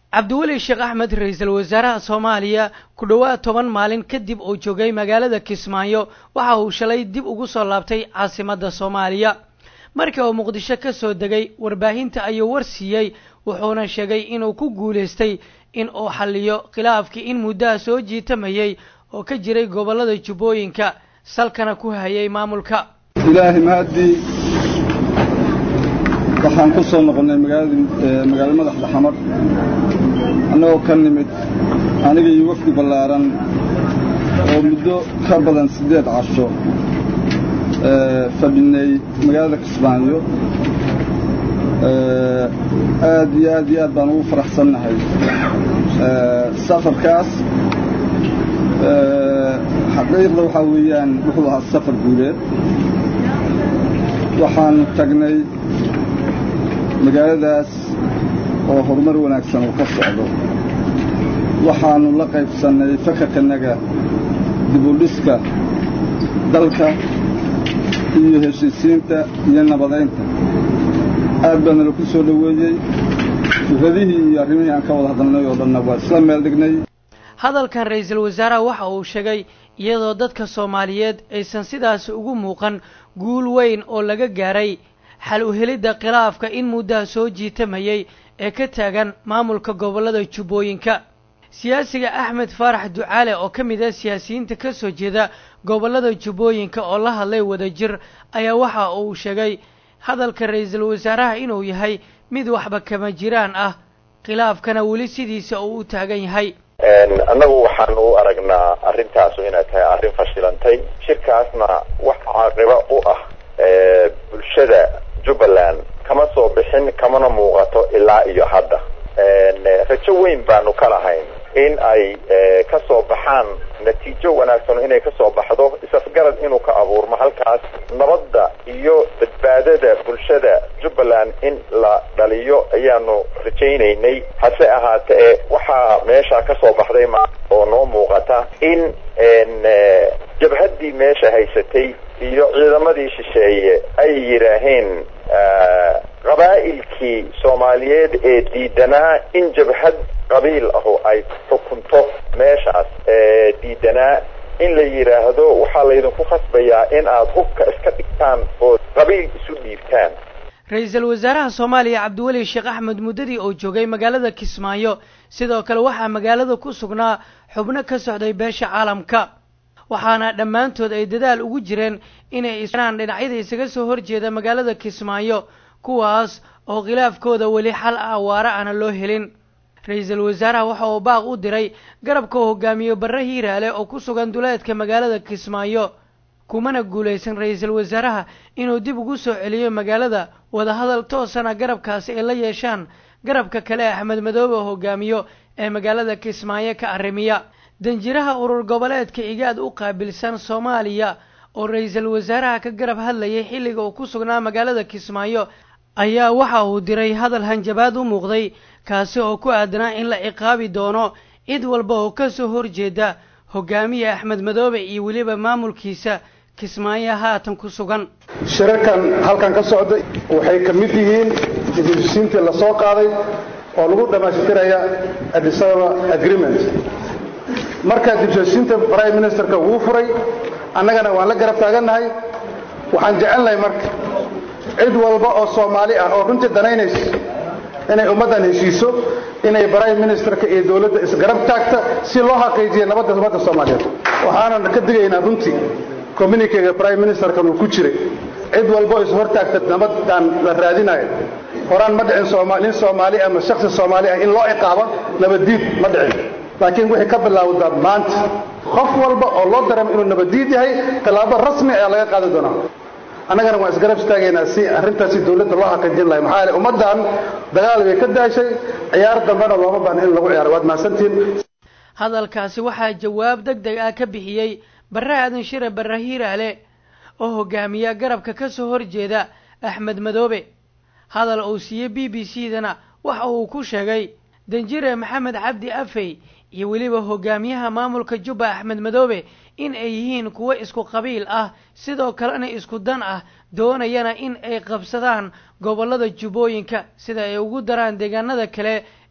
cabdiweli sheekh axmed ra-iisul wasaaraha soomaaliya ku dhowaad toban maalin kadib uu joogay magaalada kismaayo waxa uu shalay dib ugu soo laabtay caasimadda soomaaliya markii uu muqdisho ka soo degay warbaahinta ayuu war siiyey wuxuuna sheegay inuu ku guulaystay in uu xalliyo khilaafkii in muddaha soo jiitamayay oo ka jiray gobollada jubbooyinka salkana ku hayay maamulka ilaahay mahadii waxaan ku soo noqonnay magaalada magaalo madaxda xamar annagoo ka nimid aniga iyo wafdi ballaaran oo muddo ka badan siddeed casho fadhinay magaalada kismaayo aad iyo aad iyo aad baan ugu faraxsannahay safarkaas xaqiiqda waxaa weeyaan wuxuu ahaa safar guuleed waxaanu tagnay magaaladaas oo horumar wanaagsan uu ka socdo waxaannu la qaybsannay fakarkanaga dibudhiska dalka iyo heshiisiinta iyo nabadaynta aad baana la ku soo dhoweeyey fikradihii iyo arrimihii aan ka wada hadalnay oo dhanna waa isla meel dhignay hadalkan ra-iisul wasaaraha waxa uu sheegay iyadoo dadka soomaaliyeed aysan sidaasi ugu muuqan guul weyn oo laga gaaray xal u helidda khilaafka in muddaha soo jiitamayay ee ka taagan maamulka gobollada jubbooyinka siyaasiga axmed faarax ducaale oo ka mid ah siyaasiyiinta ka soo jeeda gobollada jubbooyinka oo la hadlay wadajir ayaa waxa uu sheegay hadalka ra-iisul wasaaraha inuu yahay mid waxba kama jiraan ah khilaafkana weli sidiisa uu u taagan yahay annagu waxaan u aragnaa arrintaasu inay tahay arrin fashilantay shirkaasna wax caaqibo u ah bulshada jubbaland kama soo bixin kamana muuqato ilaa iyo hadda rajo weyn baanu ka lahayn in ay ka soo baxaan natiijo wanaagsan inay ka soo baxdo isafgarad inuu ka abuurmo halkaas nabadda iyo badbaadada bulshada jubbaland in la dhaliyo ayaanu rajaynaynay hase ahaatee waxaa meesha ka soo baxday ma oo noo muuqata in jabhaddii meesha haysatay iyo ciidamadii shisheeye ay yidhaaheen qabaa'ilkii soomaaliyeed ee diidanaa in jabhad qabiil ahu ay xukunto meeshaas diidanaa in la yidhaahdo waxaa laydinku khasbayaa in aad hubka iska dhigtaan oo qabiil isu dhiibtaan ra-iisul wasaaraha soomaaliya cabdiweli sheekh axmed muddadii uu joogay magaalada kismaayo sidoo kale waxaa magaalada ku sugnaa xubno ka socday beesha caalamka waxaana dhammaantood ay dadaal ugu jireen inay isnaan dhinacyada isaga soo horjeeda magaalada kismaayo kuwaas oo khilaafkooda weli xal ah waara aana loo helin ra-iisul wasaaraha waxa uu baaq u diray garabka uu hogaamiyo barre hiiraale oo ku sugan duleedka magaalada kismaayo kumana guulaysan ra-iisul wasaaraha inuu dib ugu soo celiyo magaalada wadahadal toosana garabkaasi ay la yeeshaan garabka kale axmed madoobe oo hogaamiyo ee magaalada kismaayo ka arrimiya danjiraha urur goboleedka igaad u qaabilsan soomaaliya oo ra-iisul wasaaraha ka garab hadlayay xilliga uu ku sugnaa magaalada kismaayo ayaa waxa uu diray hadal hanjabaad u muuqday kaasi oo ku aadanaa in la ciqaabi doono cid walba oo ka soo horjeeda hogaamiya axmed madoobe iyo weliba maamulkiisa kismaayo haatan ku sugan shirarkan halkan ka socday waxay ka mid yihiin heshiisiintii la soo qaaday oo lagu dhammaystiraya adisababa agreement marka dibsheshiinta prime ministerka wuu furay annagana waan la garab taagannahay waxaan jecelnahay marka cid walba oo soomaali ah oo runtii danaynaysa inay ummaddan heshiiso inay prime ministerka iyo dowladda isgarab taagta si loo xaqiijiyo nabadda ummadda soomaaliyeed waxaanan ka digaynaa runtii communikega prime ministerkan uu ku jiray cid walba oo ishortaagta nabaddan la raadinayo horaan ma dhicin nin soomaali ama shaksi soomaali ah in loo ciqaabo nabaddiid ma dhicin laakiin wixii ka bilaawda maanta qof walba oo loo dareemo inuu nabaddiid yahay tallaabo rasmi ayaa laga qaadi doonaa annagana waan isgarab istaagaynaa si arrintaasi dowladda loo xaqiijin lahay maxaa yeele ummaddan dagaal bay ka daashay ciyaar dambena looma baahna in lagu ciyaaro waad mahadsantihiin hadalkaasi waxaa jawaab deg deg ah ka bixiyey barre aadan shire barre hiiraale oo hogaamiya garabka ka soo horjeeda axmed madoobe hadal uu siiyey b b c dana waxa uu ku sheegay danjire maxamed cabdi afey iyo weliba hogaamiyaha maamulka jubba axmed madoobe in ay yihiin kuwo isku qabiil ah sidoo kalena isku dan ah doonayana in ay qabsadaan gobollada jubbooyinka sida ay ugu daraan deegaanada kale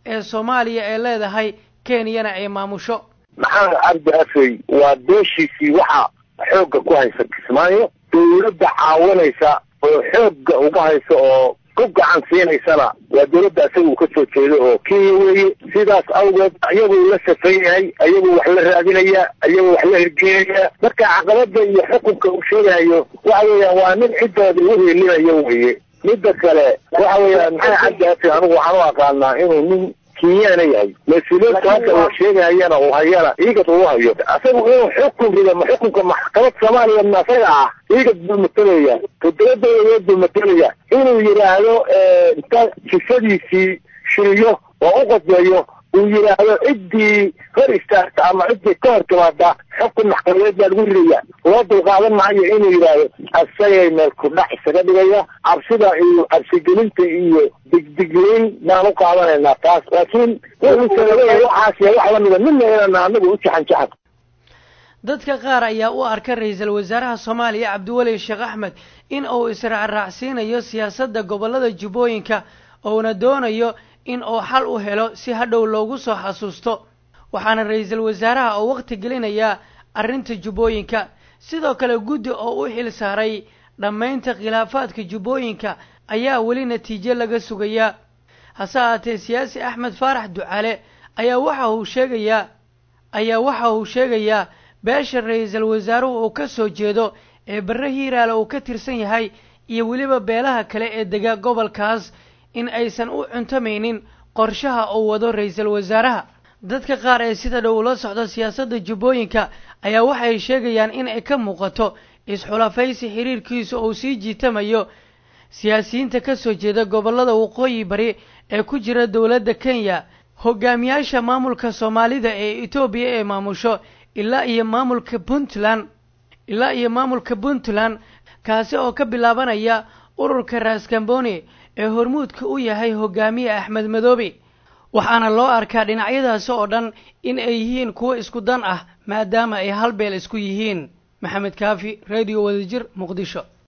ee soomaaliya ee leedahay kenyana ay maamusho maxamed cabdi afey waa beeshiisii waxa xoogga ku haysa kismaayo dawladda caawinaysa oo xoogga uga haysa oo ku gacan siinaysana waa dawladda isaga uu ka soo jeedo oo kenya weeye sidaas awgeed ayaguu la safan yahay ayaguu wax la raadinaya ayaguu wax la hirgelinaya marka caqabada iyo xukunka uu sheegayo waxa weeyaan waa nin ciddooda u heelinayo weeye midda kale waxa weeyaan maxamed cabdi afi anigu waxaan u aqaanaa inuu nin kenyaana yahay mas-uuliyiinta hadda uu sheegahayana uu hayana igad uu hayo asagu inuu xukun rido ma xukunka maxkamad soomaaliya ma asaga ah igad buu matalaya toddoba dawladood buu matalaya inuu yidhaahdo inta jifadiisii shiriyo oo u qodbeeyo uu yidhaahdo ciddii hor istaagta ama ciddii ka hor timaada xukun maxkamadeed baa lagu ridaya loo dulqaadan maayo inuu yidhaahdo asagay meel kudhac isaga dhigaya cabsida iyo cabsigelinta iyo digdigleyn baan u qaadanaynaa taas laakiin wuxuuse laleeyahay waxaas iyo wax lamida midna inana anagu u jaxan jaxan dadka qaar ayaa u arka ra-iisul wasaaraha soomaaliya cabdiweli sheekh axmed in uu israacraacsiinayo siyaasadda gobollada jubbooyinka uuna doonayo in uu xal u helo si hadhow loogu soo xasuusto waxaana ra-iisul wasaaraha uu wakhti gelinayaa arrinta jubbooyinka sidoo kale guddi oo u xil saaray dhammaynta khilaafaadka jubbooyinka ayaa weli natiijo laga sugayaa hase ahaatee siyaasi axmed faarax ducaale ayaa waxa uu sheegayaa ayaa waxa uu sheegayaa beesha ra-iisul wasaaruhu uu ka soo jeedo ee barre hiiraale uu ka tirsan yahay iyo weliba beelaha kale ee dega gobolkaas in aysan u cuntamaynin qorshaha uu wado ra-iisul wasaaraha dadka qaar ee sida dhow ula socda siyaasadda jubbooyinka ayaa waxay sheegayaan in ay ka muuqato is-xulafaysi xiriirkiisu uu sii jiitamayo siyaasiyiinta ka soo jeeda gobollada waqooyi bari ee ku jira dowladda kenya hogaamiyaasha maamulka soomaalida ee etoobiya ee maamusho ilaa iyo maamulka puntland ilaa iyo maamulka puntland kaasi oo ka bilaabanaya ururka raskamboni ee hormuudka u yahay hogaamiye axmed madoobe waxaana loo arkaa dhinacyadaasi oo dhan in ay yihiin kuwo isku dan ah maadaama ay hal beel isku yihiin maxamed kaafi radio wadajir muqdisho